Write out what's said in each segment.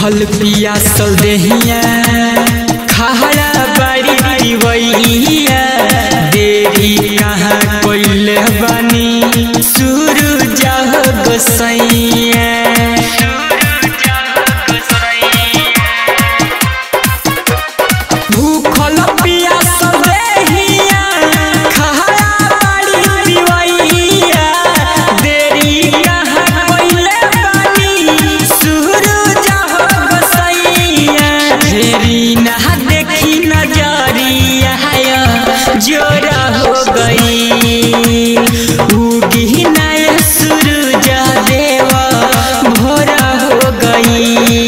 भूखल पियासल देहिया खाड़ा बाड़ी पिवैया देरी कहाँ कोइले बानी सूरज गोसैया भूखल पियासल देहिया खाड़ा बाड़ी पिवैया देरी कहाँ कोइले बानी सूरज गोसैया फेरी ना देखी नजरिया जोरा हो गई उगी नय सूरज देवा भोरा हो गई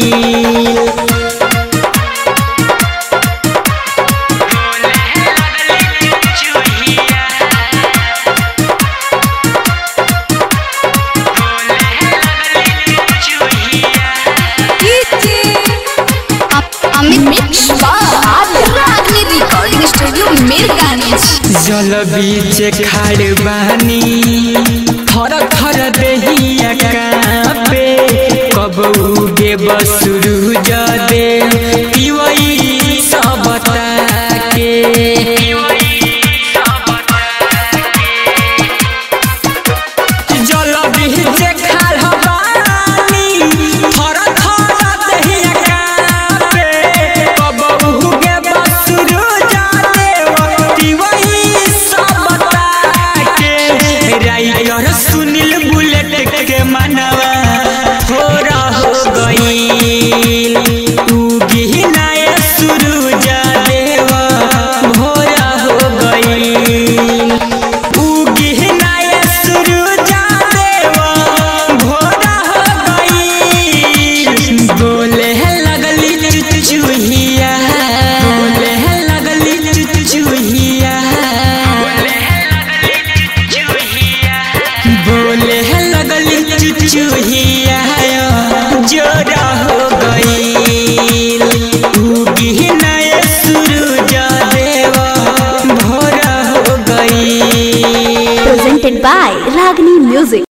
Amit mix Ragini recording studio मिरगानिज जल बीच खाड़ बानी थर थर देहिया कापे कब उगे बसुरु जदे पिवई सब के जल बीच खाड़ बानी थर थर देहिया कापे कब उगे बसुरु जदे पिवई सब के राइटर सुनील बुलेट के मनवा थोड़ा हो गई उगी नय सूरज देवा भोरा हो गई उगी नय सूरज देवा भोरा हो गई बोले लगली चुचुहिया बोले लगली चुचुहिया बोले लगली चुचुहिया जोरा हो गई उगी नय सूरज देवा भोरा हो गई presented by Ragni Music.